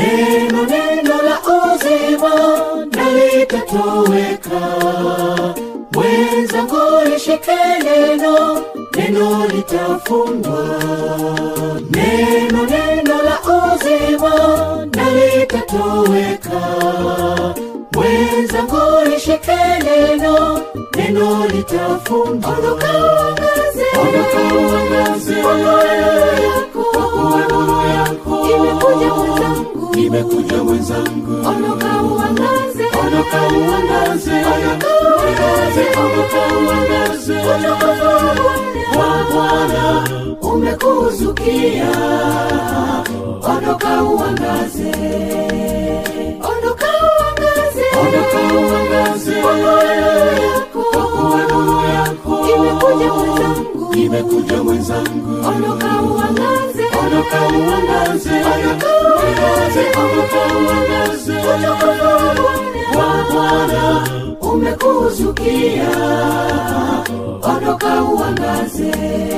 neno neno la uzima nalitatoweka mwenzangu lishike neno neno litafungwa neno neno la uzima nalitatoweka mwenzangu lishike neno neno litafungwa ondoka uangaze kwa kuwa nuru yako Imekuja mwenzangu. imekuja mwenzangu Ondoka uangaze. ondoka uangaze uangaze ondoka uangaze wa Bwana umekuzukia ondoka uangaze Ondoka uangaze. ondoka uangaze kwa kuwa nuru yako Imekuja mwenzangu. imekuja mwenzangu Ondoka uangaze. ondoka uangaze uangaze ondoka uangaze wa Bwana umekuzukia ondoka uangaze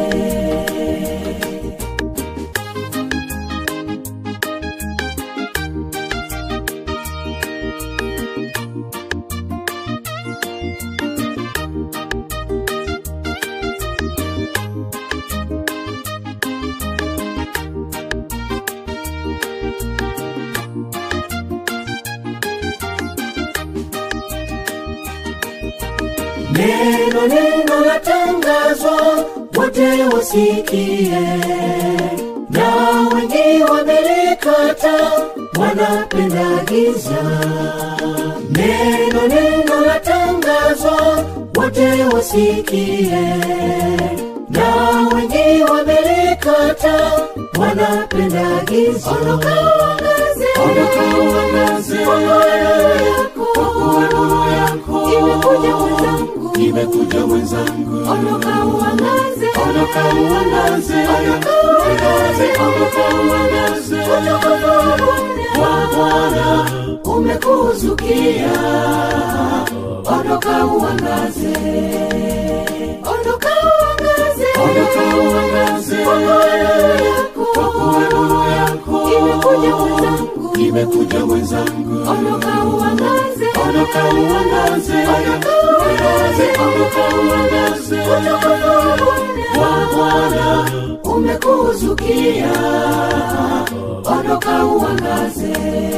neno neno latangazwa wote wasikie na wengi wamelikata wanapenda giza neno neno latangazwa wote wasikie na wengi wamelikata wanapenda giza ondoka uangaze kwa kuwa nuru yako Imekuja mwenzangu. imekuja mwenzangu Ondoka uangaze. ondoka uangaze uangaze ondoka uangaze wa Bwana umekuzukia ondoka uangaze Ondoka uangaze. ondoka uangaze kwa kuwa nuru yako Imekuja mwenzangu. imekuja mwenzangu Ondoka uangaze. ondoka uangaze uangaze ondoka uangaze wa Bwana umekuzukia ondoka uangaze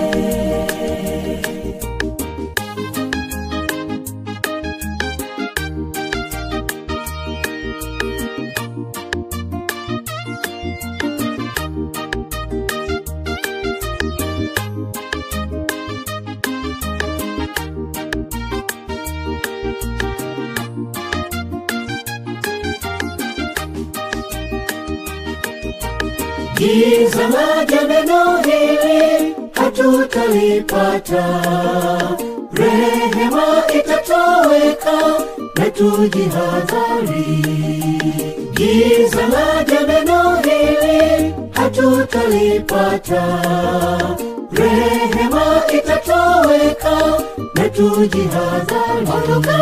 giza laja neno hili hatutalipata rehema itatoweka na tujihadhari giza laja neno hili hatutalipata rehema itatoweka na tujihadhari ondoka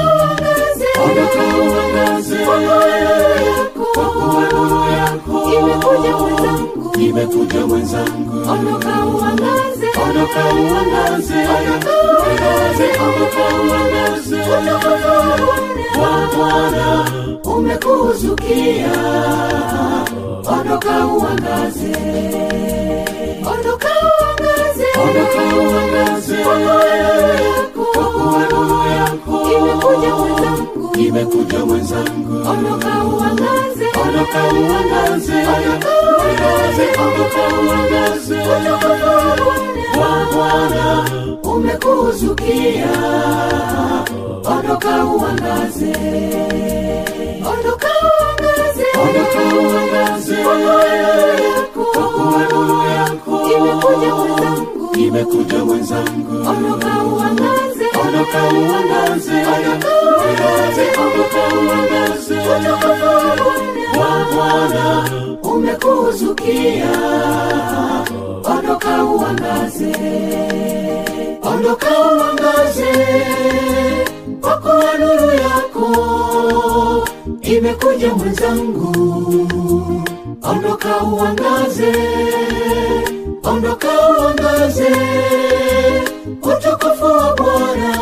uangaze kwa kuwa nuru yako Imekuja mwenzangu. imekuja mwenzangu Ondoka uangaze. ondoka uangaze uangaze ondoka uangaze wa Bwana umekuzukia ondoka uangaze Ondoka uangaze. ondoka uangaze kwa kuwa nuru yako Imekuja mwenzangu. imekuja mwenzangu Ondoka uangaze. ondoka uangaze uangaze ondoka uangaze wa Bwana umekuzukia ondoka uangaze Ondoka uangaze. ondoka uangaze kwa kuwa nuru yako Imekuja mwenzangu. imekuja mwenzangu Ondoka uangaze. ondoka uangaze uangaze ondoka uangaze wa Bwana umekuzukia ondoka uangaze ondoka uangaze kwa kuwa nuru yako imekuja mwenzangu ondoka uangaze ondoka uangaze utukufu wa bwana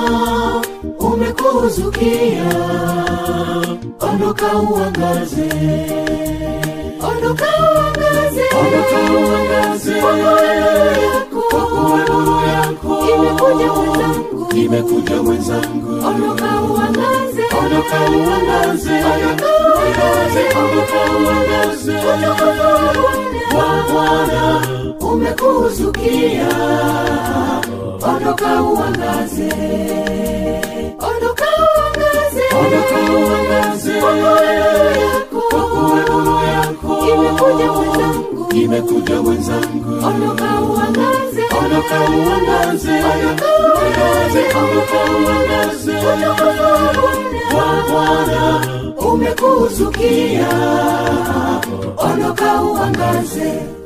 umekuzukia ondoka uangaze ondoka uangaze ondoka uangaze kwa nuru yako kwa kuwa nuru yako imekuja mwenzangu imekuja mwenzangu ondoka uangaze ondoka uangaze ondoka uangaze ondoka uangaze wa bwana umekuzukia ondoka uangaze ondoka uangaze ondoka uangaze kwa nuru yako kwa kuwa nuru yako imekuja mwenzangu imekuja mwenzangu ondoka uangaze ondoka uangaze ondoka uangaze ondoka uangaze wa bwana umekuzukia ondoka uangaze